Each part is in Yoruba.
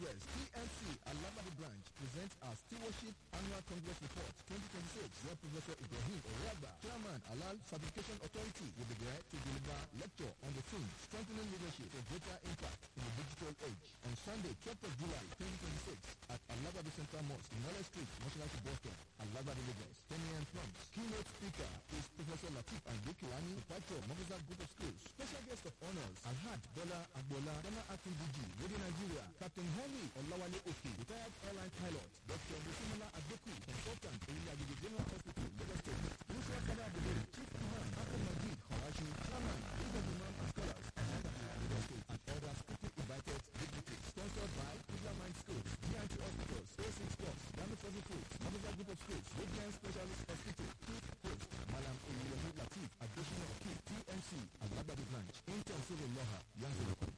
Congress TNC Alabadi branch presents our Stewardship Annual Congress Report 2026 where Professor Ibrahim Oriagba, Chairman Alal Certification Authority will be there to deliver lecture on the theme Strengthening Leadership for Greater Impact in the Digital Age on Sunday 12th of July 2026 at Alabadi Central Mosque in Knowledge Street, Moshalaki Boston, Alabadi Lagos. 10 a.m. prompts. Keynote speaker is Professor Latif Andekilani, proprietor Mogaza Group of Schools. Special guest of honors Alhad Bola Agbola, Ghana Acting DG, Radio Nigeria, Captain Henry Olawale Oki, retired airline pilot, Dr. Musimala Adeku, consultant, Oyagidi General Hospital, Lagos State. Musa Kada Abdul, Chief Imam, Akon Majid, Horashi, Chairman, League of Imam and Scholars, Lagos State, and others quickly invited dignitaries. Sponsored by Islam Mind Schools, GNT Hospitals, A6 Plus, Grammy Fuzzy Foods, Mogaza Group of Schools, Radiant Specialist Hospital, Chief Host, Malam Oyeyemi Latif, Additional Key, TMC, Alabadi Branch, Intel Civil Law, Yanzurukun.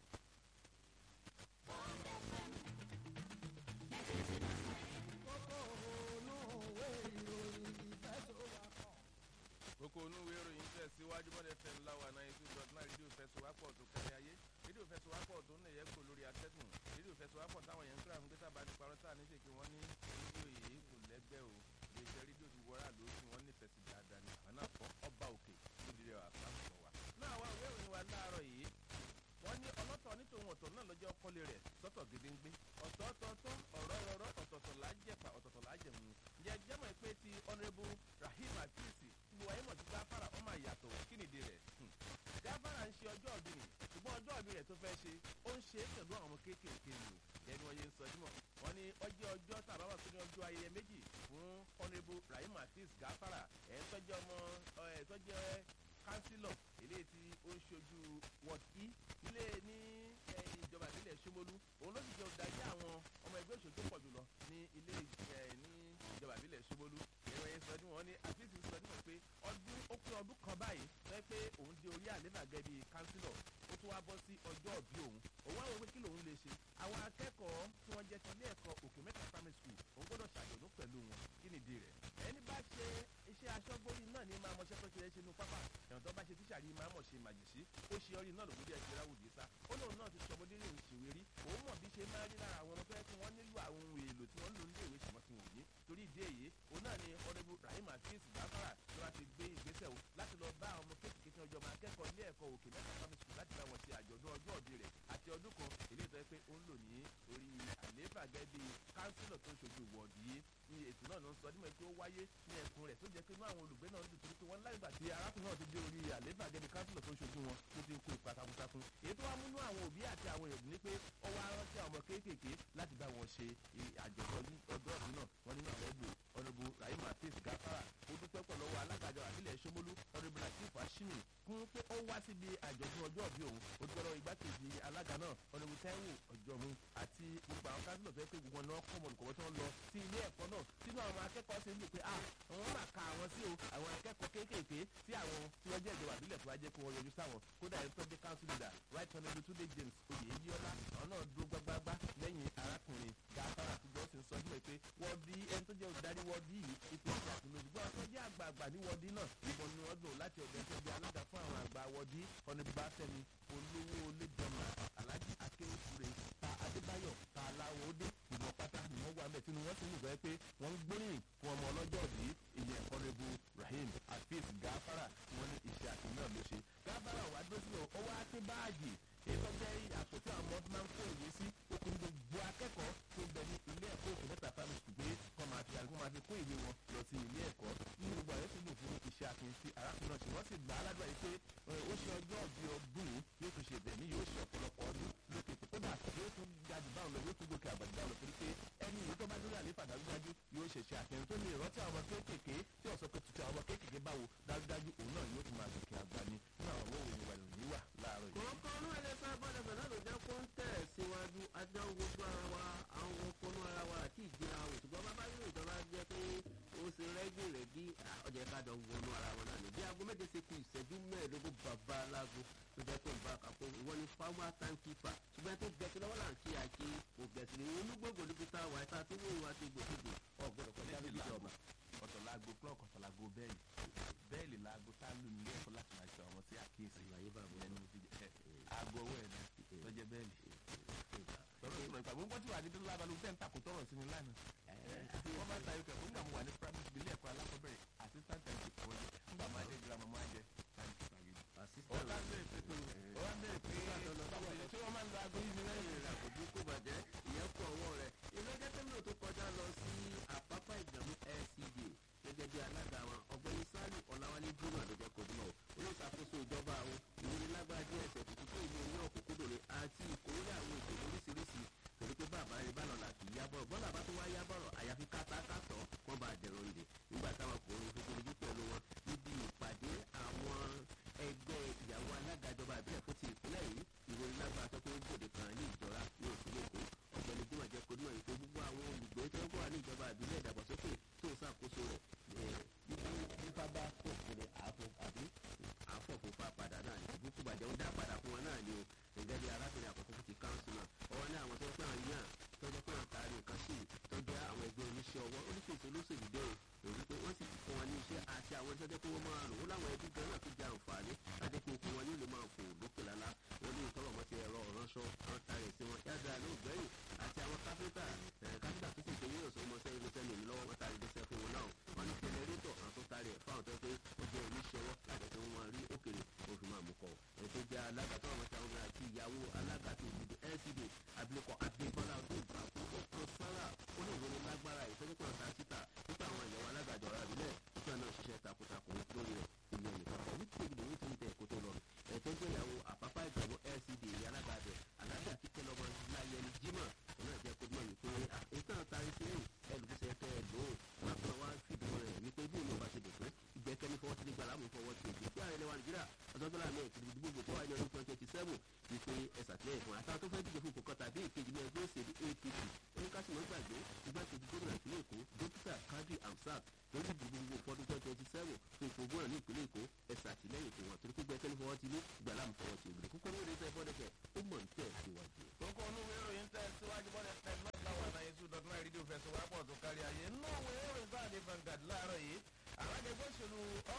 kókó onúwé ìròyìn tẹ̀síwájú mọ́lẹ̀ fẹ́ ńláwà náírà two dot nine rédíò fẹsowápọ̀ tó kárí ayé rédíò fẹsowápọ̀ tó ń nẹ̀yẹ́ kó lórí atẹ́gùn rédíò fẹsowápọ̀ táwọn yẹn ń kíra ń gbé tábà ní parọ́ táà níṣe kí wọ́n ní rédíò yìí kò lẹ́gbẹ́ o iléeṣẹ́ rédíò ti wọ́rà ló tí wọ́n nífẹ̀ẹ́ sí dáadáa ní àwọn náà kọ́ ọba òkè tó di rẹ̀ wà fáwọn wa. náà wá ìwé ìròyìn wa láàárọ̀ yìí wọ́n ní ọlọ́tọ̀ nítòun ọ̀tọ̀ náà lọ́jọ́ kọ́lé rẹ̀ sọ́tọ̀ gédéńgbé ọ̀tọ̀ọ̀tọ̀ ọ̀rọ̀ ọ̀rọ̀ ọ̀tọ̀ọ̀tọ̀ lájẹ̀pà ọ̀tọ̀ọ̀tọ̀ lájẹ̀mú ǹjẹ́ jẹ́mọ̀ pé ti honourable rahim afeesi gbogbo ayé mọ̀ sí gáfárà ọmọ ìyàtọ̀ kí nìdí rẹ̀ gáfárà ń ṣe ọjọ́ ọ̀bí ni ṣùgbọ́n ọjọ́ ọ̀bí rẹ̀ tó fẹ́ ṣe ó ń ṣe é pẹ̀lú àwọn ọmọ kéékèèké ni o ẹni wọ́n yé ń sọ dímọ̀ wọ́n ní ọjọ́ ọjọ́ tàbá wà tó ní ọjọ́ ayẹyẹ méjì fún honourable rahim afeesi gáfárà ẹ̀ tọ́jọ́ ọmọ ẹ̀ tọ́jọ́ kánsílọ̀ eléyìí tí ó ń ṣojú ward e ilé ní ìjọba ìbílẹ̀ ṣomolú òun ló sì jẹ́ olùdarí àwọn ọmọ ẹgbẹ́ òṣèlú tó pọ̀ jùlọ ní ilé ní ìjọba ìbílẹ̀ ṣomolú ẹ̀rọ yẹn sọ ọdún wọn ní àfíìsì sọ ọdún wọn pé ọdún ó pé ọdún kan báyìí sọ pé òun dé orí àléfà gẹ́gẹ́ bíi kánsílọ̀ ó tún wá bọ́ sí ọjọ́ òbí òun òun àwọn pé kí lòun lè ṣe àwọn akẹ́kọ̀ọ́ tí wọ́n jẹ́ ti ilé ẹ̀kọ́ òkè mẹ́ta primary school òun gbọ́dọ̀ ṣàjọ̀dún pẹ̀lú wọn kí nìdí rẹ̀ ẹni bá ṣe iṣẹ́ aṣọ́gbórí náà ní máa mọṣẹ́ tó ṣe é ṣe inú pápá ẹ̀wọ̀n tó bá ṣe tíṣà yìí máa mọ̀ ṣe màjèṣí ó ṣe ọrí náà lògùn díẹ̀ ṣe ráwùdí sá ó lóun náà ti sọmọdé lè ṣèwé rí òun mọ̀ bí ṣe máa rí lára àwọn ọmọ tó yẹ kí wọ́n nílò àwọn ohun èlò tí wọ́n ń lò nílé ìwé ṣùgbọ́n tí wọ́n ní torí ìdí èyí òun náà ni ọ̀rẹ́bù rahim afeez gbàfàrà ló wá ti gbé ìgbésẹ̀ o láti lọ bá àwọn ọmọ kéékèèké tí wọ́n jọ máa kẹ́kọ̀ọ́ ilé ẹ̀kọ́ òkè mẹ́ta primary school láti bá wọn ṣe àjọ̀dún ọjọ́ òbí rẹ̀ àti ọdún kan èlé ìtọ́ pé ó ń lò ní orí àlééfà gẹ́gẹ́ bí kánsílọ̀ tó ń ṣojú wọ̀ọ̀dù yìí ní ètò náà ló ń sọ nímọ̀ pé ó wáyé ní ẹkùn rẹ̀ tó jẹ́ pé inú àwọn olùgbé náà ń dùn torí pé wọ́n lágbà tí arákùnrin náà ti dé orí àlééfà gẹ́gẹ́ bí kánsílọ̀ tó ń ṣojú wọn tó ti ń kó ipa takuntakun èyí tó wá múnú àwọn òbí àti àwọn èèyàn ní pé ó wá rántí àwọn ọmọ kéékèèké láti bá wọn ṣe àjọ̀dún ọjọ́ ọdún náà wọ́n nínú àwọn ẹgbẹ́ ọ̀nàbù rahim hafiz gafara ó dúpẹ́ pọ̀ lọ́wọ́ alágàjọ àbílẹ̀ ṣomolú ọ̀nàbù latif ashimi fún pé ó wá síbi àjọ̀dún ọjọ́ ọ̀bí òun ó dúpẹ́ lọ́wọ́ igbákejì alága náà ọ̀nàbù taiwo ọ̀jọ̀mu àti gbogbo àwọn kánsílọ̀ tó yẹ pé gbogbo wọn náà kọ́ mọ̀lùkọ́wọ́ tí wọ́n lọ sí ilé ẹ̀kọ́ náà sínú àwọn akẹ́kọ̀ọ́ sì ń lò pé ah àwọn máa ka àwọn sí o àwọn akẹ́kọ̀ọ́ kéékèèké tí àwọn tí wọ́n jẹ́ ìjọba àbílẹ̀ tó wá jẹ́ kó wọ́n yọjú sáwọn kódà ẹni tó jẹ́ council leader right honourable tunde james oyeyiola àwọn náà dúró gbágbágbá lẹ́yìn arákùnrin gàfárà tí johnson sọ fún mi pé wọ́ọ̀dì ẹni tó jẹ́ olùdarí wọ́ọ̀dì yìí ipò ìṣe àfihàn ṣùgbọ́n àwọn tó jẹ́ àgbààgbà ní wọ́ọ̀dì náà ìbọn ni wọ́n dùn láti ọ̀dọ̀ tó jẹ́ alága fún àwọn àgbà wọ́ọ̀dì ọ̀nìbá fẹ́mi olówó olébọ̀nà alhaji akéwòsúre ta adébáyọ̀ ta aláwọ̀dé ìmọ̀ pátá ni wọ́n wà mẹ́ tí wọ́n sì ń gbọ́ pé wọ́n ń gbóríyìn fún ọmọ ọlọ́jọ́ òbí ìyẹn ọ̀rẹ́bù rahim hafiz gafara tí wọ́n ní iṣẹ́ àti náà ló ṣe gafara wà dúró sílẹ̀ ó wá pín báàgì èyí tó jẹ́ àpótí àwọn ọmọ máa ń kó ìwé sí okùn gbogbo akẹ́kọ̀ọ́ tó bẹ ní ilé ẹ̀kọ́ òkè mẹ́ta primary school pé kọ́ máa fi àgbo máa fi kó ìwé wọn lọ sí ilé ẹ̀kọ́ ní gbogbo àyẹ̀sí lò fún iṣẹ́ àfihàn sí arákùnrin náà ṣe wọ́n sì gbà á ládùúgbà yìí pé ó ṣe ọjọ́ ọ̀bí ọdún yóò tún ṣe bẹ̀mí yóò ṣe ọ̀pọ̀lọpọ̀ ọdún lókè pé kódà yóò tún ga jù báwọn lọ yóò tún gòkè àgbàdo báwọn lọ torí pé ẹni yìí tó bá dúró àléfà dájúdájú yóò ṣẹ̀ṣẹ̀ àfihàn tó lè rántí àwọn ọmọ kéékèèké tí ọ̀sọ́ pé tuntun àwọn ọmọ kéékèèké báwo dájúdájú òun náà yóò tún máa gòkè àgbà ni náà àwọn òun ìwà ìròyìn wà láàárọ̀ yìí. kọ̀ọ̀kan ọdún ẹlẹ́sẹ̀ abọ́dẹ̀fẹ̀ náà ló jẹ́ kó ń tẹ̀ síwájú ajá ń gbogbo ara wa àwọn ọkọ̀nù ara wa àti ìjìnlẹ̀ àwọn òṣùgbọ́n bàbá yóò ìjọba jẹ́ pé ó ṣe rẹ́gì rẹ́gì ọjà ká dọ̀ wọnú ara wọn náà ní bí aago méje ṣe kú ìṣẹ́jú mẹ́ẹ̀ẹ́dógún bàbá alágo tó jẹ́ pé nǹkan àkàkọ́ ìwọ ni farmer timekeeper ṣùgbọ́n tó gẹ̀ẹ́sì lọ́wọ́ là ń kí àkí kò gẹ̀ẹ́sì ní olúgbògbò níbi tá a wà tá a ti wọ́n wá ti gbòkúgbò ọ̀gbọ́dọ̀ kọjá níbi ìjọba. ọ̀tọ̀ laago clock ọ̀tọ̀ laago bẹ́ẹ̀lì bẹ́ẹ̀lì laago tá a lù nílé ẹ̀kọ́ láti máa ṣe ọmọ sí àkíyèsí Àlàyé bàbá ẹnu fi jẹ aago ọwọ́ ẹ̀ náà lọ́jẹ́ bẹ́ẹ̀lì. tọ́lọ́ tí mo ìgbà gbogbo tí wà ní dúró lábàlú tẹ́ ń takò tọrọ sí mi lánàá wọ́n máa ń ta ikọ̀ nígbà mo wà ní primary school ilé ẹ̀kọ́ alákọ̀ọ́bẹ̀rẹ̀ assistant and supervisor nígbà máa dé girama máa jẹ ọ̀gá ń bèrè pé ọ̀gá ń bèrè pé ṣé wọ́n máa ń lo aago yìí ní lẹ́yìn rẹ̀ àkójú kò bàjẹ́ ìyẹn kú ọwọ́ rẹ̀ ilé ẹjẹ́ tẹ́lẹ̀ tó kọjá lọ sí àpápá ìgbàmú LCD gẹ́gẹ́ bí alága wọn ọ̀gbẹ́ni sálù ọ̀làwálé júmọ̀ ló jẹ́ kojúmọ́ o olùṣàkóso ìjọba àwọn ìwúnilágbára díẹ̀ ẹ̀sẹ̀ tuntun tó ìlú ní ọ̀kúnkúndùn ni àti ìkórè àwọn ètò lóríṣiríṣi torí pé bàbá rẹ̀ bá lọ́la kì í yábọ̀ bọ́lá bá tó wá yábọ̀rọ̀ àyàfi kátàkátọ̀ wọ́n bá dẹ̀rọ̀ ǹdè nígbà táwọn kò ń fojú ojú pẹ̀lú wọn níbi ìpàdé àwọn ẹgbẹ́ ìyàwó alága ìjọba ìbílẹ̀ fún ti ìpínlẹ̀ yìí ìròyìn lágbára tó pé gbòde kan ní ìjọra ní òsínlẹ̀ èkó ọ̀gbẹ́ni jimoh jẹ́ kó níwọ̀n ìpè gbogbo àwọn olùgbé tó ń kọ́ wà ní ìjọba ìbílẹ̀ ìdàgbàsókè tó ń ṣàkóso rẹ̀ nípa bá pọ̀ fún mi àfọ̀ àbí àfọ̀ kò fa padà náà ní ìbúkú bàjẹ́ ó dá padà fún wọn náà ni o gẹ́gẹ́ bí arábìnrin àkọ́kọ́ fún ti káńsù náà ọwọ́ ní àwọn tó ń pẹ́ àwọn yàn tó jẹ́ pé àtàrí nǹkan sí tó jẹ́ àwọn ẹgbẹ́ oníṣẹ́ ọwọ́ oníṣèṣe olóṣèlú dé o èyí pé wọ́n sì ti fún wọn ní iṣẹ́ àti àwọn iṣẹ́ tó wọ́n máa lò ó láwọn ẹbí gan náà tó jẹ àǹfààní láti kó okun wọn ní ìlú máa fò lókè lálá wọn ní ìtọ́rọ̀ mọ́ ti ẹ̀rọ ránṣọ àwọn tarẹ̀ sí wọn yáda ló gbẹ̀yìn àti àwọn káfíńtà káfíńtà tó sì gbẹ̀yìn ọ̀sán ọmọ sẹ́yìn ló sẹ́yìn lọ́wọ́ wọn tarẹ̀ gbèsè fún wọn náà wọn ní jẹnẹrétọ̀ àwọn tó tarẹ̀ fáwọn tó pé ó jẹ́ oníṣẹ́wọ́ láti tó wọn rí òkèrè ó fi máa mú kọ ẹ̀ tó jẹ́ alága tó àwọn táwọn àti ìyàwó alága tó ìdìbò LCD abilékọ adébọ́lá tó ìgbà fún ọkọ̀ sára olóògbé lágbára ìfẹ́jọ́pọ̀ ọ̀tá síta nípa àwọn ìyàwó alága ìjọba ìbílẹ̀ nípa náà ṣiṣẹ́ takuntakun lórí rẹ̀ ìlú ẹnìkan kan ní kéèkì lòun ti ń tẹ ẹ̀kọ́ tó lọ ẹ̀tọ́ jẹ́ ìyàwó àpápá ìgbàgbọ́ LCD alága abẹ alága kíkẹ́ lọ́mọ láyẹni jimá ọ̀nà ìjẹ́ kó mọ̀ wípé ètò àtàrí sí ẹlùbíṣẹ́ kẹ́ ẹ̀ lò ó wọn kàn wá fìdí rẹ̀ wípé bí òun ò bá ṣe dùn fún ìgbẹ́kẹ́ni fọwọ́ ti nígbà láàmú fọwọ́ ti èjì pé ààrẹ lẹ́wà nàìjíríà ọ̀sọ́gbọ́lá mi ìkìlì ìdìbò tó wáyé ní ọdún twenty twenty seven wípé ẹ̀sà tilẹ̀ fún àtàwọn tó fẹ́ díje fún kòkòtà bí ìkejì ní ẹgbẹ́ òṣèlú APC oníkásímọ̀ gbàgbé igbákejì gómìnà ìpínlẹ̀ èkó dókítà kadri amsat lórí ìdìbò gbogbo fọdún twenty twenty seven fún ipò gómìnà ní ìpínlẹ̀ èkó ẹ̀sà àtìlẹ́yìn fún wọn torí pé gbẹ́kẹ́ni fọwọ́ ti ní ìgbàlámù fọwọ́ ti ògiri kúkọ́ lórí ẹ̀sẹ̀ fọ́dẹ̀kẹ̀ ó mọ̀ ní tẹ̀ síwájú. kókó onúwé ìròyìn tẹ̀ síwájú bọ́dẹ̀ tẹ̀ náà láwọn àdáyé two dot nine rédíò fẹsẹ̀ wápọ̀ tó kárí ayé nínú òwe ìròyìn sáàdé Vanguard láàárọ̀ yìí àwọn ẹgbẹ́ òṣèlú